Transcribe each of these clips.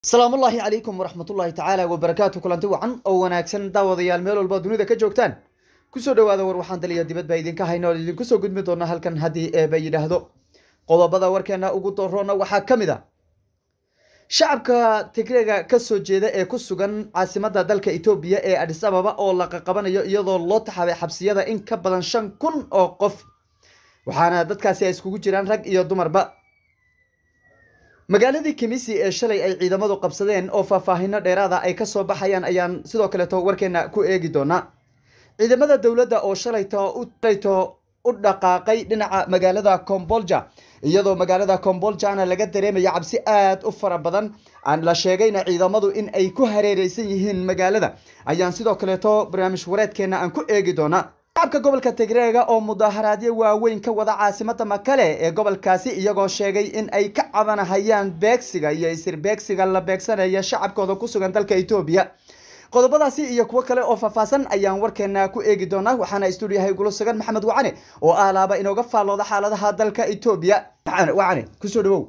asalaamullaahi calaykum waraxmatullaahi tacaala wabarakaatu kulanti wacan oo wanaagsan daawadayaal meel walba dunida ka joogtaan kusoo dhawaada war waxaan daliya dibad baa idinka hayna oo idinku soo gudmi doona halkan haddii eeba yidhaahdo qodobada warkeena ugu doroona waxaa ka mid a shacabka tigreega kasoo jeeda ee ku sugan caasimada dalka etoobiya ee adis ababa oo la qaqabanayo iyadoo loo taxabay xabsiyada in ka badan shan kun oo qof waxaana dadkaasi ay iskugu jiraan rag iyo dumarba magaaladii kimisi ee shalay ay ciidamadu qabsadeen oo faahfaahino dheeraada ay kasoo baxayaan ayaan sidoo kaleeto warkeena ku eegi doonaa ciidamada dowladda oo shalayto u dhaqaaqay dhinaca magaalada combolja iyadoo magaalada comboljana laga dareemaya cabsi aada u fara badan aan la sheegayna ciidamadu in ay ku hareereysan yihiin magaalada ayaan sidoo kaleeto barnaamij wareedkeena aan ku eegi doonaa shacabka gobolka tigreega oo mudaharaadyo waaweyn ka wada caasimada makale ee gobolkaasi iyagoo sheegay in ay ka cabanahayaan beegsiga iyo isir beegsiga la beegsanaya shacabkooda ku sugan dalka etoobiya qodobadaasi iyo kuwo kale oo faahfaahsan ayaan warkeena ku eegi doonaa waxaana stuudiyahay gulo sugan maxamed wacane oo aalaaba inooga faallooda xaaladaha dalka etoobiya wacane kusoo dhawow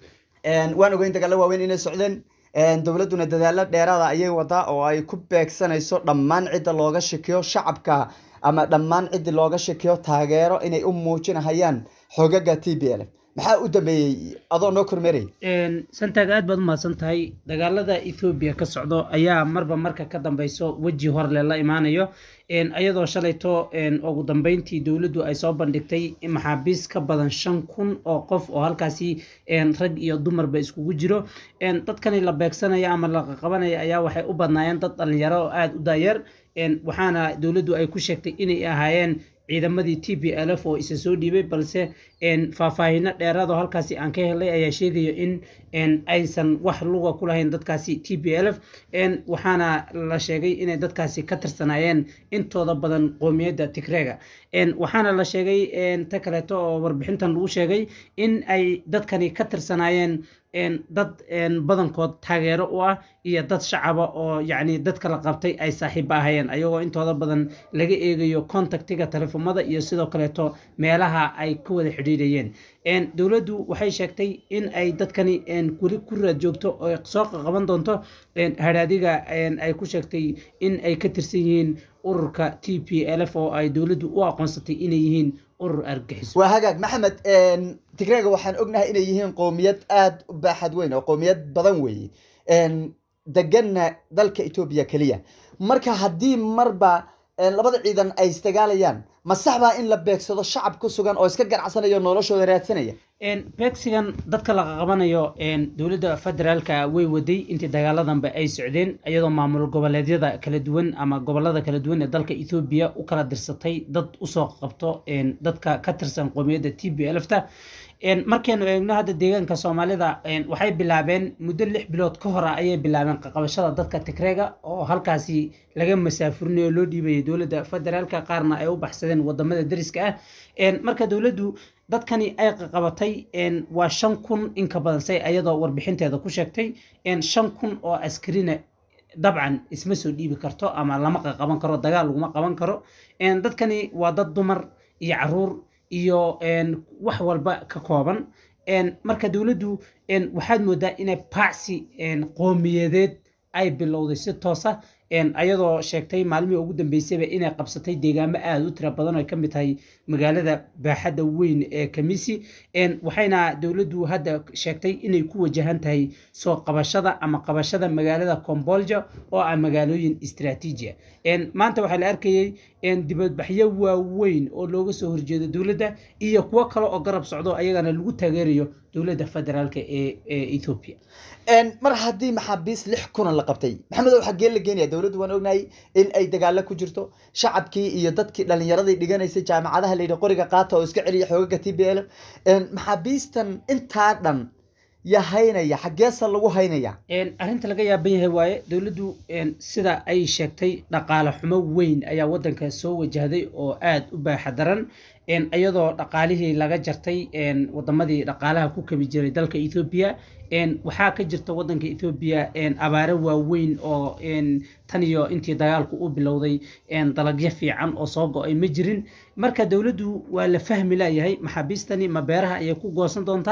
waan ogeyn dagaalo waaweyn inay socdeen dowladduna dadaalo dheeraada ayay wadaa oo ay ku beegsanayso dhammaan cidda looga shakiyo shacabka ama dhammaan ciddii looga shakiyo taageero inay u muujinahayaan xogaga t b l maxaa u dambeeyey adoo noo kormeeraya santaag aad baad umahadsan tahay dagaalada ethoobiya ka socdo ayaa marba marka ka dambeyso weji horle la imaanayo iyadoo shalayto ugu dambeyntii dowladdu ay soo bandhigtay maxaabiis ka badan shan kun oo qof oo halkaasi rag iyo dumarba iskugu jiro dadkani la beegsanaya ama la qaqabanaya ayaa waxay u badnaayeen dad dhalinyaro oo aada u daayar waxaana dowladdu ay ku sheegtay inay ahaayeen ciidamadii t b l f oo isa soo dhiibay balse faahfaahino dheeraad oo halkaasi aan ka helay ayaa sheegaya in aysan wax luga ku lahayn dadkaasi t b l f waxaana la sheegay inay dadkaasi ka tirsanaayeen intooda badan qoomiyadda tigreega waxaana la sheegay ta kaleeto oo warbixintan lagu sheegay in ay dadkani ka tirsanaayeen dad badankood taageero u ah iyo dad shacaba oo yacni dadka la qabtay ay saaxiiba ahayeen ayagoo intooda badan laga eegayo contactiga telefoomada iyo sidoo kaleeto meelaha ay ka wada xidhiidhayeen dowladdu waxay sheegtay in ay dadkani weli ku raad joogto oo soo qaqaban doonto hadhaadiga ay ku sheegtay in ay ka tirsan yihiin ururka t p l f oo ay dowladdu u aqoonsatay inay yihiin urur argaxiso waa hagaag maxamed tigreega waxaan ognahay inay yihiin qowmiyad aada u baaxad weyn oo qowmiyad badan weeye deganna dalka etoobiya keliya marka haddii marba labada ciidan ay isdagaalayaan ma sax baa in la beegsado shacab ku sugan oo iska ganacsanayo noloshooda raadsanaya beegsigan dadka la qaqabanayo dowladda federaalka way waday intii dagaaladanba ay socdeen iyadoo maamul goboleedyada kala duwan ama gobolada kala duwan ee dalka ethoobiya u kala dirsatay dad usoo qabto dadka ka tirsan qoomiyadda t b lfta markaynu eegno hadda deegaanka soomaalida waxay bilaabeen muddo lix bilood ka hora ayay bilaabeen qaqabashada dadka tigreega oo halkaasi laga masaafurinayo loo dhiibayay dowladda federaalka qaarna ay u baxsadeen wadamada dariska ah marka dowladdu dadkani ay qaqabatay waa shan kun inka badan say ayadoo warbixinteeda ku sheegtay shan kun oo askarina dabcan isma soo dhiibi karto ama lama qaqaban karo dagaal laguma qaban karo dadkani waa dad dumar iyo caruur iyo wax walba ka kooban marka dowladdu waxaad moodaa inay baacsi qoomiyadeed ay bilowday si toosa ayadoo sheegtay maalmihii ugu dambeysayba inay qabsatay deegaamo aada u tira badan oo ay ka mid tahay magaalada baaxadda weyn ee kamisi waxayna dowladdu hadda sheegtay inay ku wajahan tahay soo qabashada ama qabashada magaalada combolja oo ah magaalooyin istraatiiji ah maanta waxaa la arkayay dibadbaxyo waaweyn oo looga soo horjeedo dowladda iyo kuwo kale oo garab socdo ayagana lagu taageerayo dowladda federaalk ee ethoobia mar haddii maxaabiis lix kunan la qabtay maxamedow xaggee la geenaya dowladdu waan ognahay in ay dagaalo ku jirto shacabkii iyo dadkii dhalinyaradii dhiganaysay jaamacadaha layidhi qoriga qaata oo iska celiya xoogaga t b l maxaabiistan intaa dhan ya haynaya xaggeesa lagu haynaya arrinta laga yaaban yahay waaye dowladdu sida ay sheegtay dhaqaale xumo weyn ayaa waddanka soo wajahday oo aada u baaxa daran iyadoo dhaqaalihii laga jartay wadamadii dhaqaalaha ku kabi jiray dalka ethoobiya waxaa ka jirta wadanka ethoobiya abaaro waaweyn oo tan iyo intii dagaalku u bilowday dalagyo fiican oo soo go-ay ma jirin marka dowladdu waa la fahmi layahay maxaabiistani ma beeraha ayay ku goosan doontaa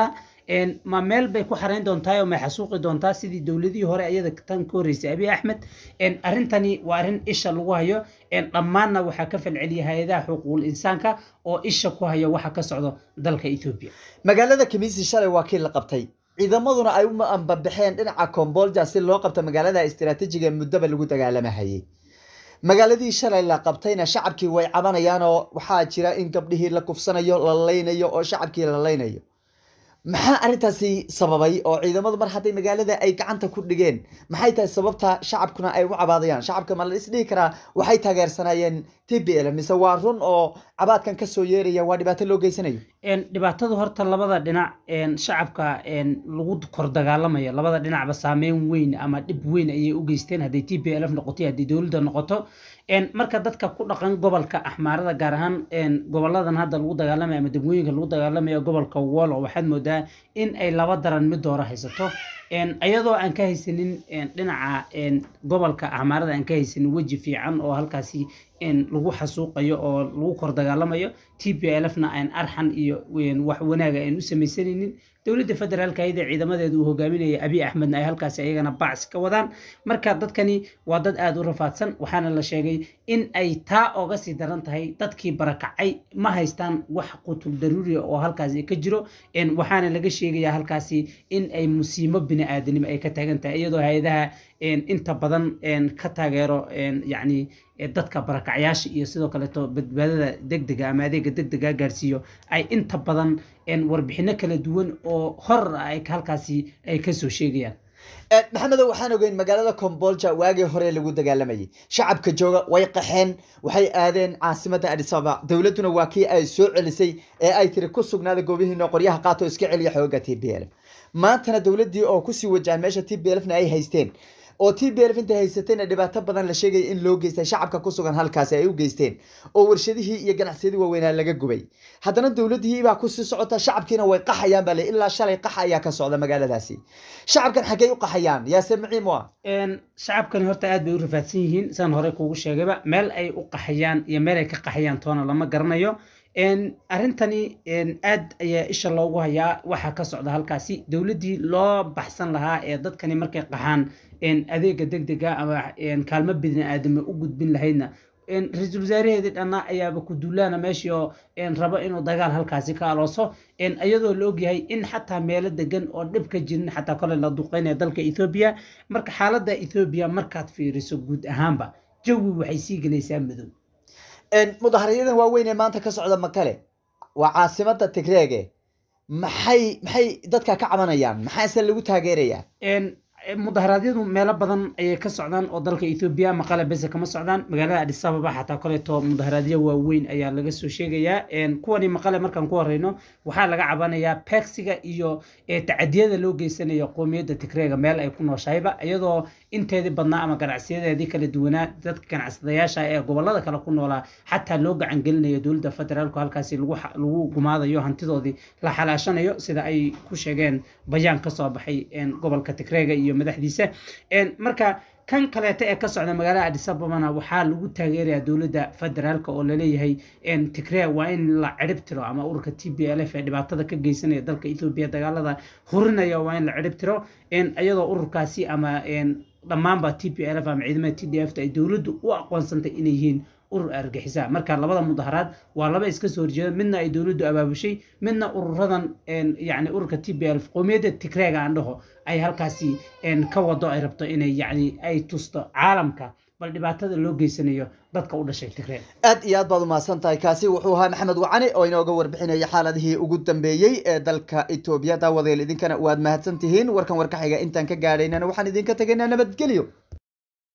ma meel bay ku xarayn doontaa oo may xasuuqi doontaa sidii dowladihii hore iyada tan ka horreysay abiy axmed arrintani waa arrin isha lagu hayo dhammaanna waxaa ka falceliya hay-adaha xuquuqul insaanka oo isha ku hayo waxa ka socdo dalka etoobiya magaalada kamiisi shalay waa kii la qabtay ciidamaduna ay u ambabaxeen dhinaca kombolja si loo qabto magaalada istiraatiijiga muddaba lagu dagaalamahayay magaaladii shalay la qabtayna shacabkii way cabanayaan oo waxaa jira in gabdhihii la kufsanayo la laynayo oo shacabkii la laynayo maxaa arrintaasi sababay oo ciidamadu mar hadday magaalada ay gacanta ku dhigeen maxay tahay sababta shacabkuna ay u cabaadayaan shacabka ma la isdhihi karaa waxay taageersanaayeen t b l mise waa run oo cabaadkan kasoo yeeraya waa dhibaato loo geysanayo dhibaatadu horta labada dhinac shacabka lagu kor dagaalamayo labada dhinacba saameyn weyn ama dhib weyn ayay u geysteen hadday t b l f noqoto hadday dowladda noqoto marka dadka ku dhaqan gobolka axmaarada gaar ahaan goboladan hadda lagu dagaalamayo ama degmooyinka lagu dagaalamayo gobolka wolo waxaad moodaa in ay laba daran mid doora haysato iyadoo aan ka haysanin dhinaca gobolka axmaarada aan ka haysanin weji fiican oo halkaasi lagu xasuuqayo oo lagu kor dagaalamayo t b l fna aan arxan iyo wax wanaaga aan u samaysanaynin dowladda federaalka ayada ciidamadeedu uu hogaaminaya abiy axmedna ay halkaasi ayagana bacsi ka wadaan marka dadkani waa dad aada u rafaadsan waxaana la sheegay in ay taa oga sii daran tahay dadkii barakacay ma haystaan wax qutul daruuriya oo halkaasi ka jiro waxaana laga sheegaya halkaasi in ay musiimo bini-aadanimo ay ka taagan tahay iyadoo hay-adaha inta badan ka taageero yacni dadka barakacyaasha iyo sidoo kaleeto badbaadada degdega ama adeega degdega gaarsiiyo ay inta badan warbixino kala duwan oo hor ay halkaasi ay kasoo sheegayaan maxamedow waxaan ogeyn magaalada kombolja waagii hore lagu dagaalamayay shacabka jooga way qaxeen waxay aadeen caasimadda adis ababa dowladduna waa kii ay soo celisay ee ay tiri ku sugnaada goobihiino qoryaha qaato iska celiya xooga t b l maantana dowladdii oo kusii wajahan meesha t b lfna ay haysteen oo t b lf intay haysatayna dhibaato badan la sheegaya in loo geystay shacabka ku sugan halkaasi ay u geysteen oo warshadihii iyo ganacsiyadii waaweynaa laga gubay haddana dowladihii baa kusii socota shacabkiina way qaxayaan baa le ilaa shalay qax ayaa ka socda magaaladaasi shacabkan xaggey u qaxayaan yaase maciim u ah shacabkani horta aad bay u rafaadsan yihiin saan hore kuugu sheegayba meel ay u qaxayaan iyo meel ay ka qaxayaan toona lama garanayo arrintani aad ayaa isha loogu hayaa waxaa ka socda halkaasi dowladdii loo baxsan lahaa ee dadkani markay qaxaan adeega degdega ama kaalmo bidni aadame u gudbin lahaydna ra-iisul wasaaraheedii dhanna ayaaba ku duulaana meeshii oo rabo inuu dagaal halkaasi ka alooso iyadoo la ogyahay in xataa meelo degan oo dhib ka jirin xataa kole la duqeynaya dalka ethoobiya marka xaaladda ethoobiya markaad fiiriso guud ahaanba jawi waxay sii gelaysaa madow mudaharyadan waaweyn ee maanta ka socda makale waa caasimada tigreege maxay maxay dadka ka cabanayaan maxaase lagu taageerayaa mudaharaadyadu meelo badan ayay ka socdaan oo dalka ethoobiya maqale bese kama socdaan magaalada adis ababa xataa koleeto mudaharaadyo waaweyn ayaa laga soo sheegayaa kuwani maqale markaan ku horeyno waxaa laga cabanayaa beegsiga iyo tacadiyada loo geysanayo qoomiyadda tigreega meel ay ku nooshahayba iyadoo inteedii badnaa ama ganacsiyadeedii kala duwanaa dadka ganacsadayaasha ee gobolada kale ku noolaa xataa loo gacan gelinayo dowladda federaalku halkaasi lagu gumaadayo hantidoodii la xalaashanayo sida ay ku sheegeen bayaan ka soo baxay gobolka tigreega iyo madaxdiisa marka kan kaleeto ee ka socda magaalada adis ababana waxaa lagu taageerayaa dowladda federaalka oo laleeyahay tigree waa in la cirib tiro ama ururka t b l f ee dhibaatada ka geysanaya dalka ethoobiya dagaalada hurinaya waa in la cirib tiro iyadoo ururkaasi ama dhammaanba t p l f ama ciidamada t d f ay dowladdu u aqoonsantay inay yihiin urur argixisa marka labada mudaharaad waa laba iska soo horjeeda midna ay dowladdu abaabushay midna ururadan yani ururka t b l qoomiyadda tigreega aan dhaho ay halkaasi ka wado ay rabto inay yani ay tusto caalamka bal dhibaatada loo geysanayo dadka u dhashay tigree aad iyo aad baad umahadsan tahay kaasi wuxuu ahaa maxamed wacani oo inooga warbixinaya xaaladihii ugu dambeeyey ee dalka etoobiya daawadeel idinkana waad mahadsan tihiin warkan warka xiga intaan ka gaadhaynana waxaan idinka tegaynaa nabadgelyo